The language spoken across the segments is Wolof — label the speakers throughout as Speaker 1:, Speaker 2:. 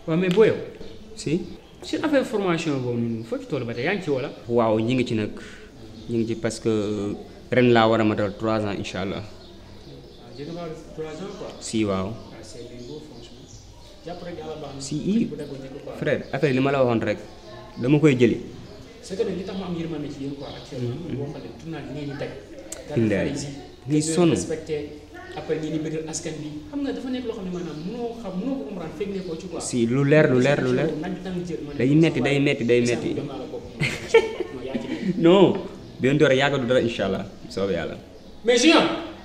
Speaker 1: waaw mais boo yow
Speaker 2: si
Speaker 1: si affaire formation boobu noonu foo ci toll ba tey yaa ngi ci wala.
Speaker 2: waaw ñi ngi ci nag ñi ngi ci parce que ren laa war a matal trois ans incha allah
Speaker 1: waaw jënd naa trois ans quoi.
Speaker 2: si waaw
Speaker 1: waaw c'est bien beau franchement jàpp rek yàlla baax na.
Speaker 2: si i
Speaker 1: bu dee ko njëkk quoi.
Speaker 2: frère affaire li ma la waxoon rek dama koy jëli
Speaker 1: c'est que nag li tax ma am yërmande ci yéen quoi actuellement. boo xoolee tournage bi ngeen di teg.
Speaker 2: Indaay.
Speaker 1: daal
Speaker 2: ngay sonn.
Speaker 1: respecté après ngeen di bëggal askan bi xam nga dafa nekk loo xam ne maanaam mënoo xam mënoo ko comprendre fekk ne ko ci quoi.
Speaker 2: si lu leer lu leer lu leer
Speaker 1: naaj bi tàng jël ma ne
Speaker 2: day
Speaker 1: ko
Speaker 2: metti
Speaker 1: sa
Speaker 2: day
Speaker 1: waay,
Speaker 2: metti day
Speaker 1: sa
Speaker 2: metti
Speaker 1: jox naa la bopp. non yaa ci nekk.
Speaker 2: non bien doore yàggatu dara incha allah soobee yàlla
Speaker 1: mais Junior.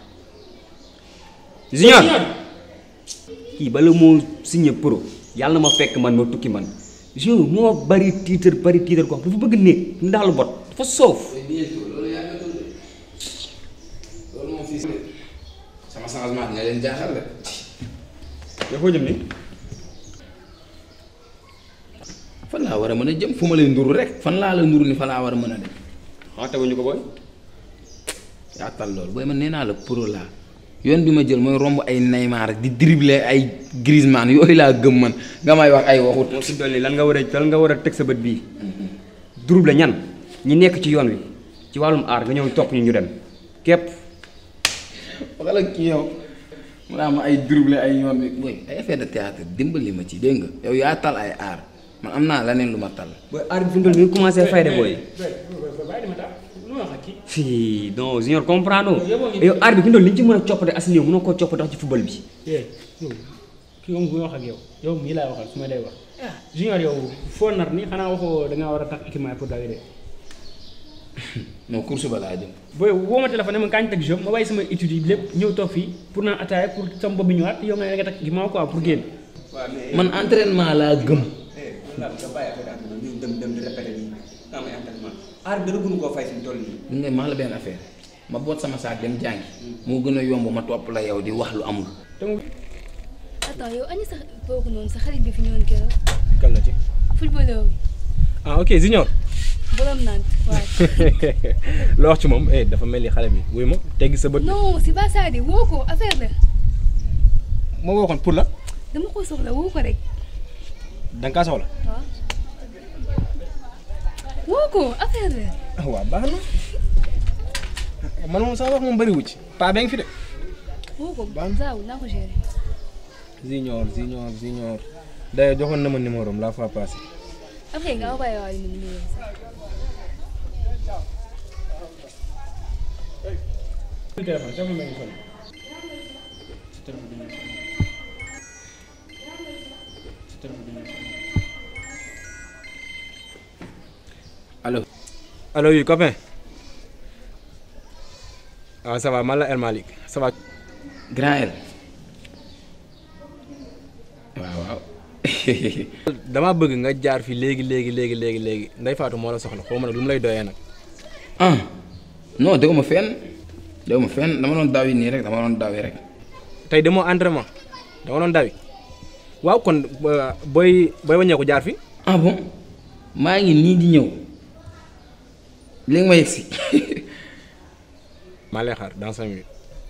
Speaker 2: Junior kii bala moo signé pro yàlla na ma fekk man ma tukki man Junior moo bari tiitar bari tiitar ko dafa bëgg néeg ndaalu bot dafa soof
Speaker 3: loolu yàggatul de loolu moom fii sama changement dina leen jaaxal de.
Speaker 2: yow foo jëm ni
Speaker 3: fan laa war a mën a jëm fu ma lay nduru rek fan laa la nduru ni fa laa war a mën a dem
Speaker 2: xanaa teguñu ko booy
Speaker 3: yaa tal loolu booy man nee naa la pro laa yoon bi ma jël mooy romb ay Neymar di dribbler ay Griezmann yooyu laa gëm man nga may wax ay waxut.
Speaker 2: moom si dolli lan nga war a lan nga war a teg sa bët bii durub la ñan ñi nekk ci yoon wi ci wàllum aar nga ñëw topp ñu ñu dem képp
Speaker 3: waxal ak kii yow mu naa ma ay dribbler ay yoon bi booy ay effet de théâtre dimbali ma ci dégg nga yow yaa tal ay aar man am naa leneen lu ma tal.
Speaker 2: booy aar bi fi mu toll nii commencé fay de booy
Speaker 1: bàyyi dama taal lu ma wax ak kii.
Speaker 2: fii non junior comprendre
Speaker 1: yow moo ngi-
Speaker 2: yow aar bi fi mu toll nii li ñu ci mën a coppate as néew mënoo koo coppate ci football bi
Speaker 1: eh yow kii moom bu ma wax ak yow yow mii laay waxal su ma lay wax. Junior yow foo nar ni xanaa waxoo da ngaa war a tax équipement pour dawi de.
Speaker 3: non course ba laa jëm.
Speaker 1: booy woo ma téléphone ne ma kañ teg jeu ma bàyyi sama étude yi lépp ñëw toog fii pour naan ataaya pour sama bopp bi ñëwaat yow nga ne nga teg équipement quoi pour génn.
Speaker 3: man entraînement laa gëm.
Speaker 2: dem dem di répété nii am ay entraînement aar bi dara gënu koo fay fi mu toll nii
Speaker 3: li nga maa la benn affaire ma boot sama saak dem jàngi moo gën a yomb ma topp la yow di wax lu amul.
Speaker 1: te mu
Speaker 4: attends yow añu sax boobu noonu sa xarit bi fi ñëwoon keroog
Speaker 1: kan la ci.
Speaker 4: footballeur bi
Speaker 1: ah ok Junior.
Speaker 4: borom naan waaw
Speaker 1: loo wax ci moom eh dafa mel ni xale bi wuy ma teggi sa bët.
Speaker 4: non c'est pas ça de woo ko affaire la
Speaker 1: moo ko waxoon pour la.
Speaker 4: dama ko soxla woo ko rek
Speaker 1: da nga kaa soxla.
Speaker 4: waaw woo ko affaire la
Speaker 1: ah waaw baax na man moom sama wax moom bëri wu ci. paa bee ngi fi de.
Speaker 4: woo ko
Speaker 1: Baax na.
Speaker 4: zaaw naa ko gérer
Speaker 1: Junior Junior Junior. d'ailleurs joxoon na ma numéro am la fois passée.
Speaker 4: après nga envoyé waa numéro numéro sax
Speaker 1: téléphone téléphone bee ngi sonné.
Speaker 3: allo.
Speaker 1: allo oui copain. waaw ça va man la El Malick ça va.
Speaker 3: grand L. waaw waaw.
Speaker 1: damaa bëgg nga jaar fi léegi léegi léegi léegi léegi Ndeye Fatou moo la soxla xaw ma nag lu mu lay doyee nag.
Speaker 3: ah non déggoo ma fenn déggoo ma fenn dama doon daw yi nii rek dama doon daw yi rek.
Speaker 1: tey demoo entraînement dama doon dawi waaw kon euh, booy booy wàññeeku jaar fi.
Speaker 3: ah bon maa ngi nii di ñëw léegi ma yegg si.
Speaker 1: maa lay xaar dans cinq minutes.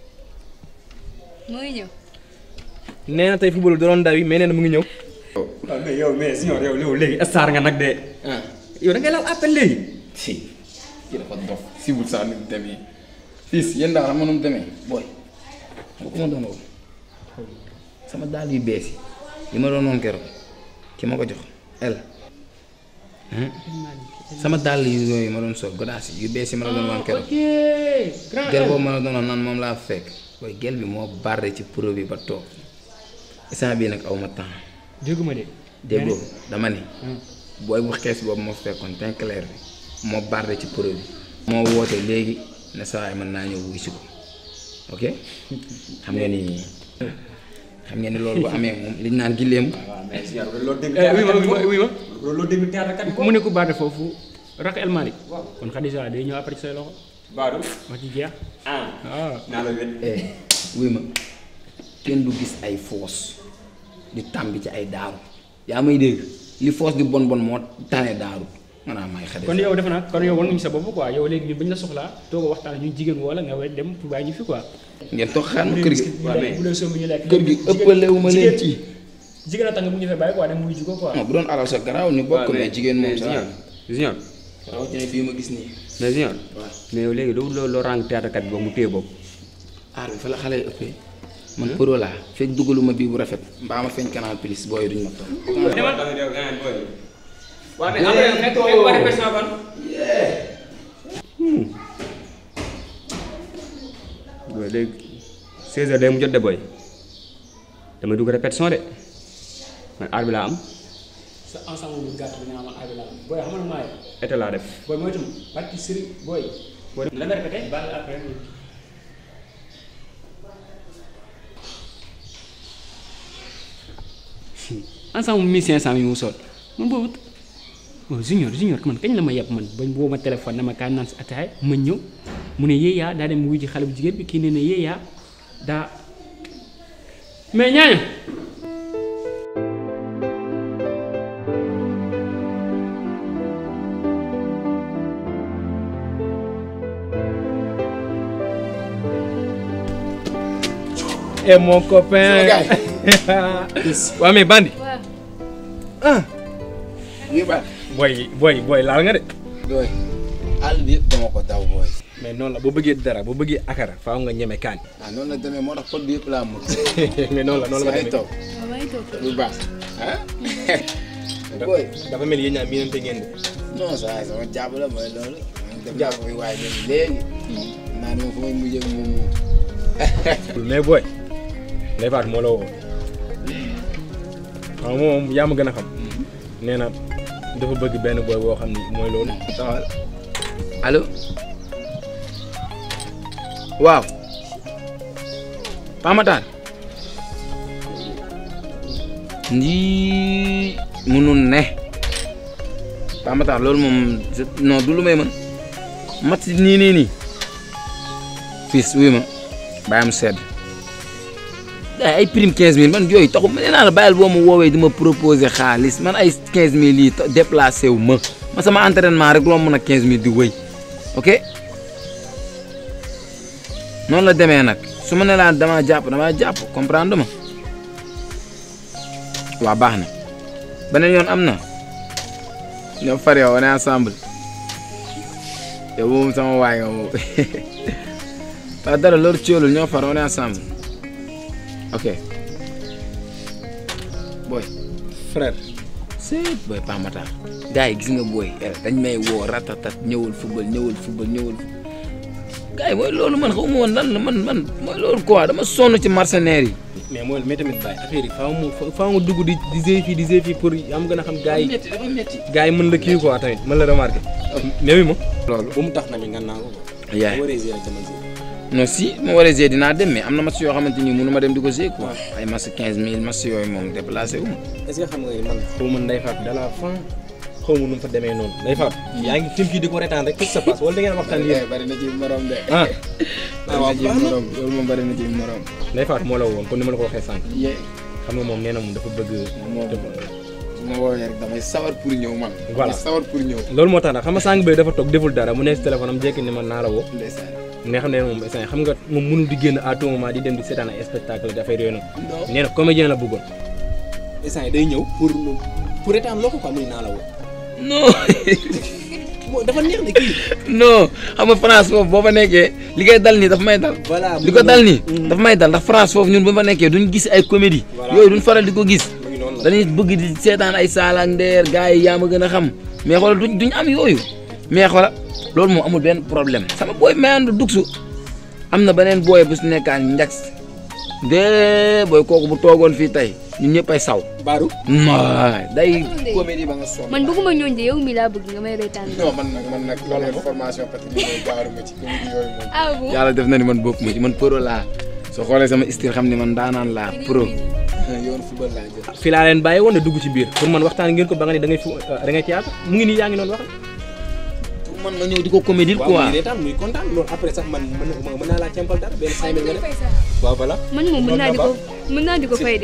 Speaker 4: mu ngi ñëw
Speaker 1: nee na tey football da doon dawi mais nee na mu ngi ñëw.
Speaker 2: waaw mais yow mais junior yow yow léegi star nga nag de
Speaker 3: ah
Speaker 2: yow da ngay laal appel léegi
Speaker 3: si kii dafa dof si wut saa ni mu demee fii si yéen daal xam nga nu mu demee booy nga ko ma doon woo sama daal yu bees yi li ma doon woon keroog ki ma ko jox el sama dàll yu yooyu ma doon sol godaas yi yu bees yi ma la doon woon keroog gel boobu ma la doon wax naan moom laa fekk booy gel bi moo barre ci pro bi ba toog instant bii nag aw ma temps
Speaker 1: dégguma de.
Speaker 3: déggoo dama ne booy bu xees boobu moo fekkoon teint clair bi moo barre ci pro bi moo woote léegi ne saa waay mën naa ñëw wuy si ko ok xam nga ni xam nga ni loolu bu amee moom liñ naan gileem
Speaker 2: waaw mais junior loolu dégg
Speaker 1: oui ma oui ma oui ma.
Speaker 2: loolu dégg théâtre kat
Speaker 1: mu ne ko baate foofu rak El Malick. kon Khadija day ñëw après ci say loxo.
Speaker 2: Badou
Speaker 1: wax ci jeex.
Speaker 2: ah
Speaker 1: waaw.
Speaker 2: naa la wét
Speaker 3: eh wuy ma kenn du gis ay foos di tàmbi ci ay daaru yaa may dégg li foos di bon bon moo tane daaru maanaam may xale
Speaker 1: kon yow defe naa kon yow war nga ñu sa bopp quoi yow léegi ñun bañ la soxlaa toog a waxtaan ñu jigéen wala nga war dem pour bàyyi ñu fi quoi.
Speaker 3: ngeen toog xaar ma kër gi
Speaker 2: waaw mais
Speaker 1: bu dee somb ñu lekk.
Speaker 3: kër gi ëppalewu ma leen ci
Speaker 1: jigéen a tax nga bu ñu fee bàyyi quoi dem wuyu ji ko quoi
Speaker 3: non bu doon alal sa garaaw ñu bokk mais jigéen moom sa
Speaker 2: junior junior
Speaker 3: rawatina bii ma gis nii
Speaker 2: mais junior
Speaker 3: waaw
Speaker 2: mais yow léegi doo loolu loo rang théâtre kat bi ba mu téye boobu
Speaker 3: aar bi fa la xale yi ëppee man pro laa fekk dugaluma bii bu rafet mbaa ma feeñ canal plus booy duñ ma toog
Speaker 2: waaw mais après nekk nekk ba répétition ban booy léegi 16 heures day mu jot de booy damay dugg répétition de man aar bi laa am
Speaker 1: sa ensemble bu gàtt bi nga amal abi la booy xam nga maa
Speaker 2: été laa def
Speaker 1: booy mooy tam barki sëriñ booy booy la nga répété baal après ensemble mille cinq cent mi mu sol man boobu waaw junior junior man kañ la ma yeb man bañ boo ma téléphone dama kaa naan si ataay ma ñëw mu ne yéeyaa daa dem wuy ji xale bu jigéen bi kii ne ne yéeyaa daa mais ñaaño
Speaker 5: et mon copain. waa mais bandi.
Speaker 4: waaw
Speaker 3: lii ba
Speaker 5: booy booy booy laal nga de.
Speaker 3: booy àll bi yëpp dama ko daw booy
Speaker 5: mais noonu la boo bëggee dara boo bëggee akara faaw nga ñeme kaan.
Speaker 3: ah noonu la demee moo tax pot bi yëpp laa mën
Speaker 5: mais noonu la noonu la
Speaker 3: ay
Speaker 5: demee
Speaker 3: toog
Speaker 4: waaw maa ngi toog
Speaker 3: lu baax ah booy
Speaker 5: dafa mel yéen ñaar miinante ngeen de.
Speaker 3: non saa sama jàpp la mooy loolu dem naa ko fi waaye ñoom léegi naa ne ma fu may mujjee ak moom moom
Speaker 5: mais booy. Ndeye Fatou moo la woo. waaw moom yaa ma gën a xam. nee na dafa bëgg benn booy boo xam ni mooy loolu.
Speaker 3: taxawal allo waaw Pamatar ndii munul ne Pamatar loolu moom je- non du lu may mën mat si nii nii nii fils wuy ma bàyyi am sedd ay ay prime 15000 man yooyu taxu ma nee naa la bàyyil boo ma woowee di ma proposer xaalis man ay 15000 yi ta- déplacé wu ma ma sama entraînement rek loo mën a 15000 di wëy ok noonu la demee nag su ma ne laa damaa jàpp damaa jàpp comprendre ma waa baax na beneen yoon am na ñoo far yow on est ensemble yow moom sama waay nga moom waa dara loolu ciolul ñoo far on est ensemble ok boy
Speaker 5: frère.
Speaker 3: seet booy Pamatar gars yi gis nga booy dañ may woo ratatat ñëwal football ñëwal football ñëwal gars yi mooy loolu man xaw ma woon lan la man man mooy loolu quoi dama sonn ci mercenaires yi.
Speaker 5: mais mooy mais tamit bàyyi affaire yi faaw mu faaw nga dugg di di zéy fii di zéy fii pour am gën a xam gars yi
Speaker 3: métti dafa métti.
Speaker 5: gars yi mën la kii quoi tamit mën la remarqué. mais oui ma.
Speaker 3: loolu.
Speaker 5: bu mu tax na mi nga naa ko.
Speaker 3: yaay
Speaker 5: waree zéy rek jamono
Speaker 3: non si ma waree zee dinaa dem mais am na match yoo xamante ni mënu ma dem di ko zee quoi. ay match 15000 match yooyu moom déplacé wu ma.
Speaker 5: est ce que xam nga ni man xaw ma Ndeye Fatou de la fin xaw ma nu mu fa demee noonu Ndeye Fatou yaa ngi tim kii di ko retaan rek qu'est-ce qui se passe wala da ngeen waxtaan yéen
Speaker 3: bari na ci morom de.
Speaker 5: ah
Speaker 3: bari na ci morom loolu moom bari na ci morom.
Speaker 5: Ndeye Fatou moo la woon comme ni ma la ko waxee sànq
Speaker 3: yee
Speaker 5: xam nga moom nee na moom dafa bëgg
Speaker 3: moom su ma woowee rek damay sawar pour ñëw man.
Speaker 5: Voilà.
Speaker 3: damay sawar pour ñëw.
Speaker 5: loolu moo tax nag xam nga sànq bay dafa toog deful dara mu nekk si téléphone am jékki ni man naa la woo
Speaker 3: ndeysaan.
Speaker 5: ne xam ne moom instant xam nga moom mënul di génn à tout moment di dem di seetaan ay spectacle dafay réew noonu
Speaker 3: non.
Speaker 5: nee na comédien la bëggoon instant yi day ñëw pour pour retaan loo ko quoi muy naa la woo
Speaker 3: non.
Speaker 5: moo dafa neex ne kii
Speaker 3: non xam nga France foofu boo fa nekkee li koy dal nii dafa may dal.
Speaker 5: voilà
Speaker 3: li ko dal nii dafa may dal ndax France foofu ñun bu fa nekkee duñ gis ay comédie
Speaker 5: Voilà.
Speaker 3: yooyu duñ faral di ko gis
Speaker 5: mu ngi noonu la
Speaker 3: dañuy bëgg di seetaan ay saala ak ndeer gars yi yaa ma gën a xam mais xoolal duñ duñ am yooyu mais xoolal loolu moom amul benn problème sama booy mayandu dugsu am na beneen booy bu su nekkaan njax de booy kooku bu toogoon fii tey ñun ñëpp ay saw
Speaker 5: Baaru
Speaker 3: waay day
Speaker 4: Ndey.
Speaker 3: comédie ba nga sonn
Speaker 4: man bëgguma ñooñ de yow mi laa bëgg nga may reetaan
Speaker 3: non man nag man nag loolu formation patrimoine baaru ma ci comédie yooyu moom
Speaker 4: ah bon
Speaker 3: yàlla def na ni man bokk ma ci man pro laa soo xoolee sama style xam ne man daanaan laa pro yoon football laa jël
Speaker 5: fii laa leen bàyyi woon ne dugg ci biir pour man waxtaan ngeen ko ba nga ni da ngay fu da ngay théâtre mu ngi nii yaa ngi noonu wax
Speaker 3: pour man ma ñëw di ko comédie
Speaker 5: waaw
Speaker 3: quoi
Speaker 5: muy reetaan muy kontaan loolu après sax man mën na mën naa laa cempal dara benn cinq mille nga def waaw voilà
Speaker 4: man moom mën naa di ko mën naa di ko fay de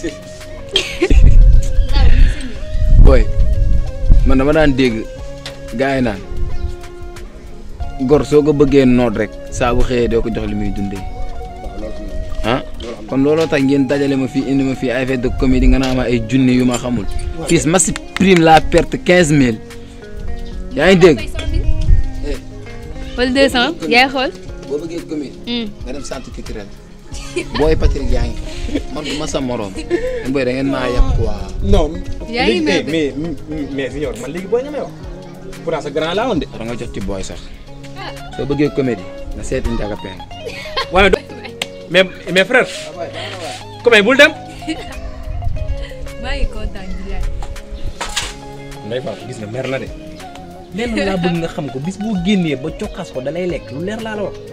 Speaker 3: booy man dama daan dégg gars yi naan gor soo ko bëggee noot rek saa bu xëyee doo ko jox li muy dundee
Speaker 5: waaw loolu am na
Speaker 3: ah
Speaker 5: loolu am
Speaker 3: kon looloo tax ngeen dajale ma fii indi ma fii ay fête de comédie nga naa ma ay junni yu ma xamul fii ma si prime la perte quinze mille yaa ngi dégg.
Speaker 4: wala 200 yaay xool.
Speaker 3: boo bëggee comédie. nga dem centre culturel. booy Patrick yaa ngi man du ma sa morom. booy da ngeen maa yàq quoi.
Speaker 5: non.
Speaker 4: yaa ngi mer de.
Speaker 5: mais mais mais Junior man léegi booy nga may wax. pourtant sa grand laa woon de.
Speaker 3: war nga jot ci booy sax. soo bëggee comédie nga seeti Ndiaga Pène.
Speaker 1: waaye do mais mais frère comme bul dem
Speaker 4: maa ngi kontaan di laaj.
Speaker 5: Ndeye Fatou gis nga mer na de. lenn laa bëgg nga xam ko bis boo génnee ba cokkaas ko dalay lekk lu leer laa la wax.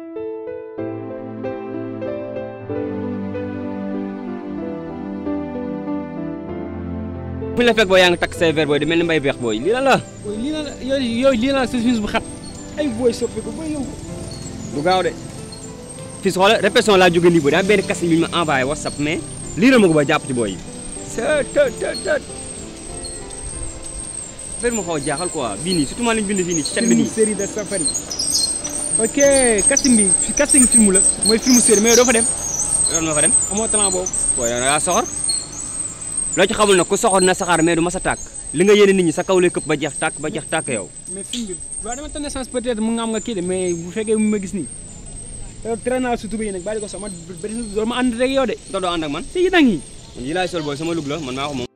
Speaker 2: fu ñu la fekk booy yaa ngi takk say verre booy di mel ni mbay beex booy lii la la
Speaker 1: booy lii la la yooyu yooyu lii la sa chemise bu xat ay booy soppi ko booy yow
Speaker 2: du gaaw de fii su xoolee répétition laa jóge nii booy daa benn kasi bi ñu ma envoyé whatsapp mais lii la ma ko ba jàpp ci booy yi c'est të të të affaire mu xaw a jaaxal quoi bii nii surtout maa lañ bind fii nii ci cat bi
Speaker 1: film
Speaker 2: nii
Speaker 1: série de safari ok casting bi fi casting film la mooy film série mais doo fa dem
Speaker 2: yoon ma fa dem
Speaker 1: amoo talent boobu
Speaker 2: booy yow da ngaa soxor loo ci xamul nag ku soxor na saxaar mais du mas a tàkk li nga yéene nit ñi sa kaw lay këpp ba jeex tàkk ba jeex tàkk yow
Speaker 1: mais film bi waaw dama tane chance peut-être mu nga am nga kii de mais bu fekkee mu ma gis nii yow tere naa su tubéy nag bàyyi ko sama bëri doo ma ànd rek yow de
Speaker 2: doo doo ànd ak man
Speaker 1: si yi nag yi
Speaker 2: yi laay sol booy sama lug la man maa ko moom